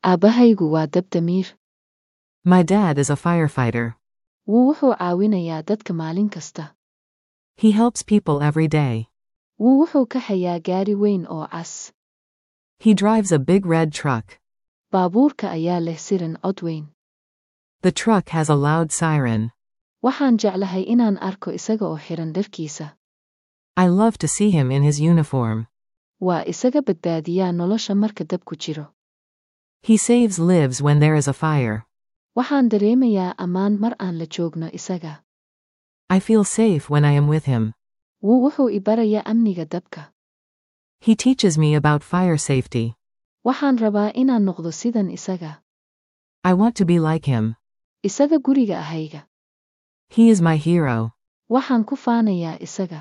Aabbahaygu waa dab damiir. My dad is a firefighter. Wuu wuxuu caawinayaa dadka maalin kasta. He helps people every day. Wuu wuxuu kaxayaa gaari weyn oo cas. He drives a big red truck. Baabuurka ayaa leh sirin cod weyn. The truck has a loud siren. Waxaan jeclahay inaan arko isaga oo xiran dharkiisa. I love to see him in his uniform. Waa isaga badbaadiyaa nolosha marka dabku jiro. He saves lives when there is a fire. Waxaan dareemayaa ammaan mar aan la joogno isaga. I feel safe when I am with him. Wuu wuxuu i barayaa amniga dabka. He teaches me about fire safety. Waxaan rabaa inaan noqdo sidan isaga. I want to be like him. Isaga guriga ahayga. He is my hero. Waxaan ku faanayaa isaga.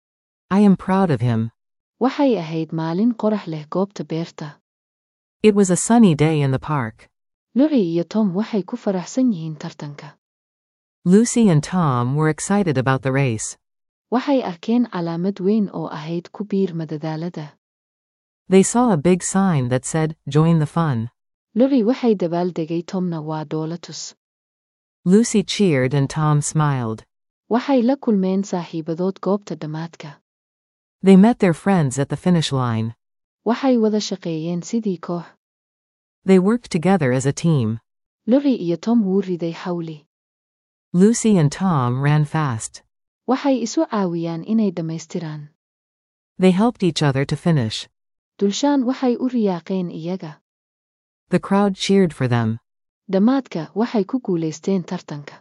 I am proud of him. Waxay ahayd maalin qorax leh goobta beerta. It was a sunny day in the park. Lucy iyo Tom waxay ku faraxsan yihiin tartanka. Lucy and Tom were excited about the race. Waxay arkeen calaamad weyn oo ahayd ku biir madadaalada. They saw a big sign that said, Join the fun. Lucy waxay dabaaldegay Tomna waa doolatus. Lucy cheered and Tom smiled. Waxay la kulmeen saaxiibadood goobta dhammaadka. They met their friends at the finish line. Waxay wada shaqeeyeen sidii koox. They worked together as a team. Lucy iyo Tom wuu riday xawli. Lucy and Tom ran fast. Waxay isu caawiyaan inay dhammaystiraan. They helped each other to finish. Dulshaan waxay u riyaaqeen iyaga. The crowd cheered for them. Dhammaadka waxay ku guulaysteen tartanka.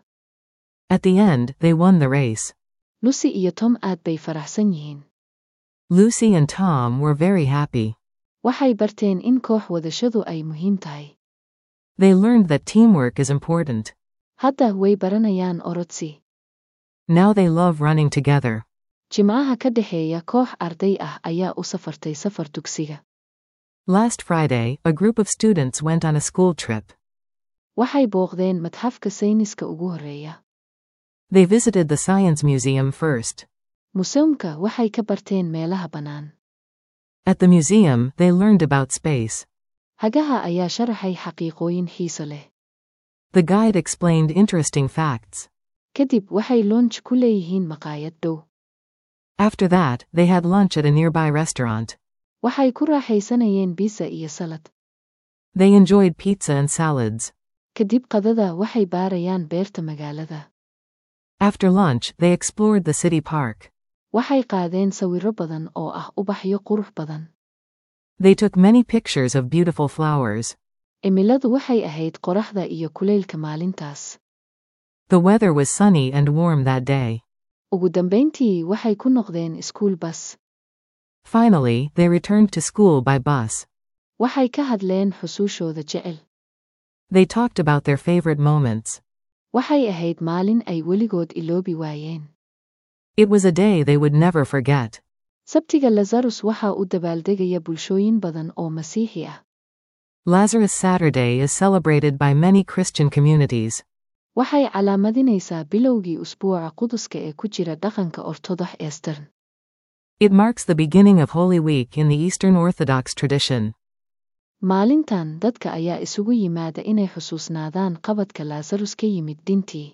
At the end, they won the race. Lucy iyo Tom aad bay faraxsan yihiin. Lucy and Tom were very happy. Waxay barteen in koox wadashadu ay muhiim tahay. They learned that teamwork is important. Hadda way baranayaan orodsi. Now they love running together. Jimcaha ka dhexeeya koox arday ah ayaa u safartay safar dugsiga. Last Friday, a group of students went on a school trip. Waxay booqdeen madxafka sayniska ugu horreeya. They visited the Science Museum first. Museumka waxay ka barteen meelaha bannaan. At the museum, they learned about space. Hagaha ayaa sharaxay xaqiiqooyin xiiso leh. The guide explained interesting facts. Kadib waxay lunch ku leeyihiin maqaayad dhow. After that, they had lunch at a nearby restaurant. Waxay ku raaxaysanayeen pizza iyo salad. They enjoyed pizza and salads. Kadib qadada waxay baarayaan beerta magaalada. After lunch, they explored the city park. Waxay qaadeen sawirro badan oo ah ubaxyo qurux badan. They took many pictures of beautiful flowers. Cimiladu waxay ahayd qoraxda iyo kulaylka maalintaas. The weather was sunny and warm that day. Ugu dambayntii waxay ku noqdeen iskuul bas. Finally, they returned to school by bus. Waxay ka hadleen xusuushooda jecel. They talked about their favorite moments. Waxay ahayd maalin ay weligood iloobi waayeen. It was a day they would never forget. Sabtiga Lazarus waxa uu dabaaldegaya bulshooyin badan oo Masiixi ah. Lazarus Saturday is celebrated by many Christian communities. Waxay calaamadinaysaa bilowgii usbuuca quduska ee ku jira dhaqanka Orthodox Eastern. It marks the beginning of Holy Week in the Eastern Orthodox tradition. Maalintan dadka ayaa isugu yimaada inay xusuusnaadaan qabadka Lazarus ka yimid dintii.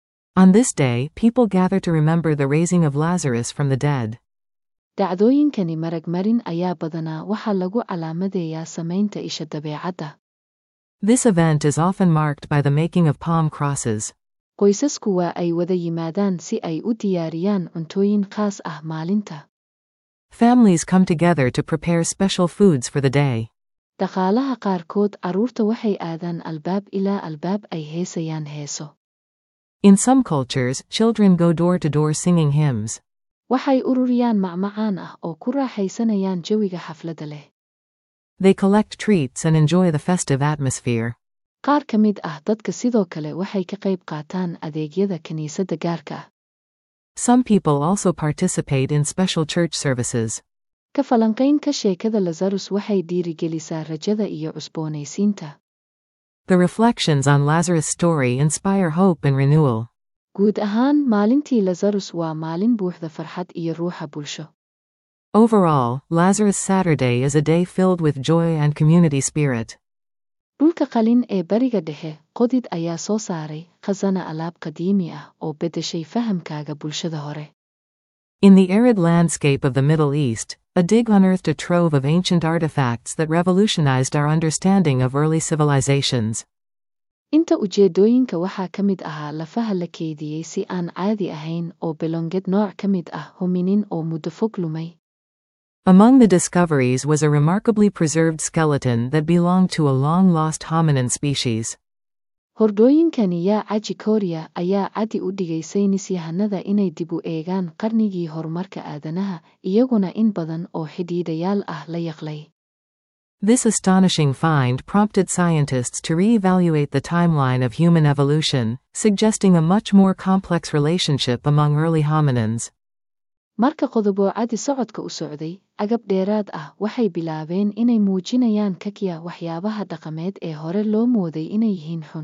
On this day, people gather to remember the raising of Lazarus from the dead. Dhacdooyinkani maragmarin ayaa badanaa waxaa lagu calaamadeeyaa samaynta isha dabeecadda. This event is often marked by the making of palm crosses. Qoysasku waa ay wada yimaadaan si ay u diyaariyaan cuntooyin khaas ah maalinta. Families come together to prepare special foods for the day. Dhaqaalaha qaarkood carruurta waxay aadaan albaab ilaa albaab ay heesayaan heeso. In some cultures, children go door to door singing hymns. Waxay ururiyaan macmacaan ah oo ku raaxaysanayaan jawiga xafladda leh. They collect treats and enjoy the festive atmosphere. Qaar ka mid ah dadka sidoo kale waxay ka qayb qaataan adeegyada kiniisadda gaarka ah. Some people also participate in special church services. Ka falanqaynka sheekada Lazarus waxay dhiirigelisaa rajada iyo cusboonaysiinta. The reflections on Lazarus' story inspire hope and renewal. Guud ahaan, maalintii Lazarus waa maalin buuxda farxad iyo ruuxa bulsho. Overall, Lazarus Saturday is a day filled with joy and community spirit. dhulka qalin ee bariga dhexe qodid ayaa soo saaray khasana alaab qadiimi ah oo beddeshay fahamkaaga bulshada hore In the arid landscape of the Middle East, a dig unearthed a trove of ancient artifacts that revolutionized our understanding of early civilizations. inta ujeedooyinka waxaa ka mid ahaa lafaha la keydiyey si aan caadi ahayn oo belonged nooc ka mid ah hominin oo muddo fog lumay Among the discoveries was a remarkably preserved skeleton that belonged to a long lost hominin species. hordhooyinkani yaa caji kooriya ayaa cadi u dhigay saynis yahanada inay dib u eegaan qarnigii horumarka aadanaha iyaguna in badan oo xidhiidhayaal ah la yaqlay This astonishing find prompted scientists to re-evaluate the timeline of human evolution, suggesting a much more complex relationship among early hominins. marka qodoboo cadi socodka u socday agab dheeraad ah waxay bilaabeen inay muujinayaan kakya waxyaabaha dhaqameed ee hore loo mooday inay yihiin xun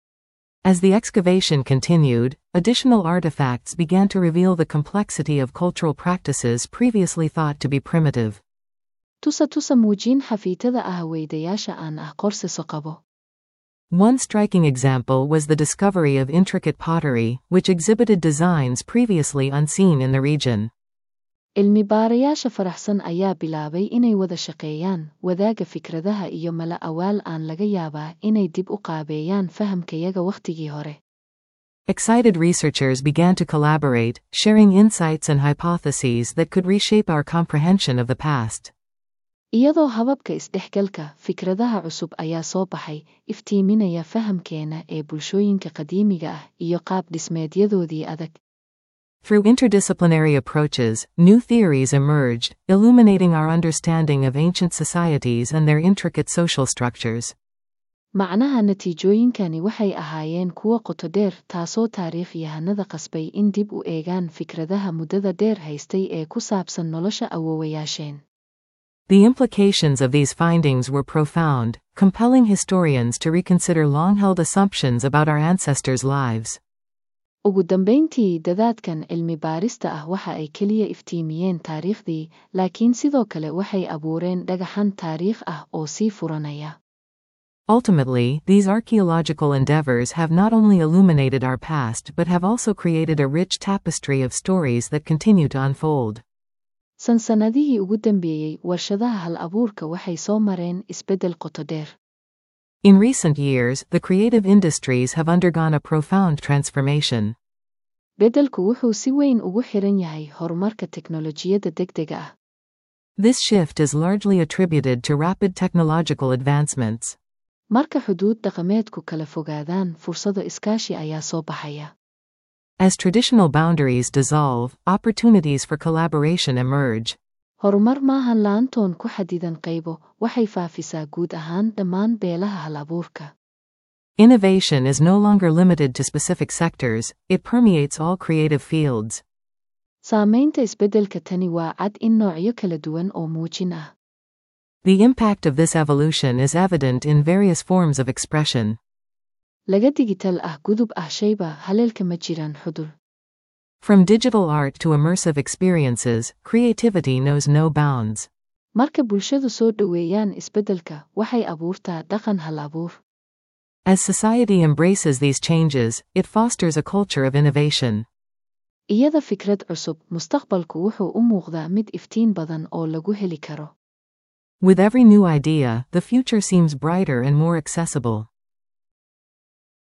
As the excavation continued, additional artifacts began to reveal the complexity of cultural practices previously thought to be primitive. tusa tusa muujiin xafiitada ah weydayaasha aan ah qorsiso qabo One striking example was the discovery of intricate pottery, which exhibited designs previously unseen in the region. cilmi baarayaasha faraxsan ayaa bilaabay inay wada shaqeeyaan wadaaga fikradaha iyo mala awaal aan laga yaabaa inay dib u qaabeeyaan fahamkayaga wakhtigii hore Excited researchers began to collaborate, sharing insights and hypotheses that could reshape our comprehension of the past. iyadoo hababka isdhexgalka fikradaha cusub ayaa soo baxay iftiiminaya fahamkeena ee bulshooyinka qadiimiga ah iyo qaab dhismeedyadoodii adag Through interdisciplinary approaches, new theories emerged, illuminating our understanding of ancient societies and their intricate social structures. macnaha natiijooyinkani waxay ahaayeen kuwo qoto dheer taasoo taariikh yahanada qasbay in dib u eegaan fikradaha muddada dheer haystay ee ku saabsan nolosha awoowayaasheen The implications of these findings were profound, compelling historians to reconsider long held assumptions about our ancestors' lives. ugu dambayntii dadaadkan cilmi baarista ah waxa ay keliya iftiimiyeen taariikhdii laakiin sidoo kale waxay abuureen dhagaxan taariikh ah oo sii furanaya Ultimately, these archaeological endeavors have not only illuminated our past but have also created a rich tapestry of stories that continue to unfold. sansanadihii ugu dambeeyey warshadaha hal abuurka waxay soo mareen isbeddel qoto dheer In recent years, the creative industries have undergone a profound transformation. beddelku wuxuu si weyn ugu xiran yahay horumarka teknolojiyadda degdega ah This shift is largely attributed to rapid technological advancements. marka xuduud dhaqameedku kala fogaadaan fursado iskaashi ayaa soo baxaya As traditional boundaries dissolve, opportunities for collaboration emerge. horumar maahan laantoon ku xadidan qaybo waxay faafisaa guud ahaan dhammaan beelaha hal abuurka Innovation is no longer limited to specific sectors, it permeates all creative fields. saamaynta isbeddelka tani waa cad in noocyo kala duwan oo muujin ah The impact of this evolution is evident in various forms of expression. laga digital ah gudub ah shayba haleelka ma jiraan xudur From digital art to immersive experiences, creativity knows no bounds. marka bulshadu soo dhoweeyaan isbeddelka waxay abuurtaa dhaqan hal abuur As society embraces these changes, it fosters a culture of innovation. iyada fikrad cusub mustaqbalku wuxuu u muuqdaa mid iftiin badan oo lagu heli karo With every new idea, the future seems brighter and more accessible.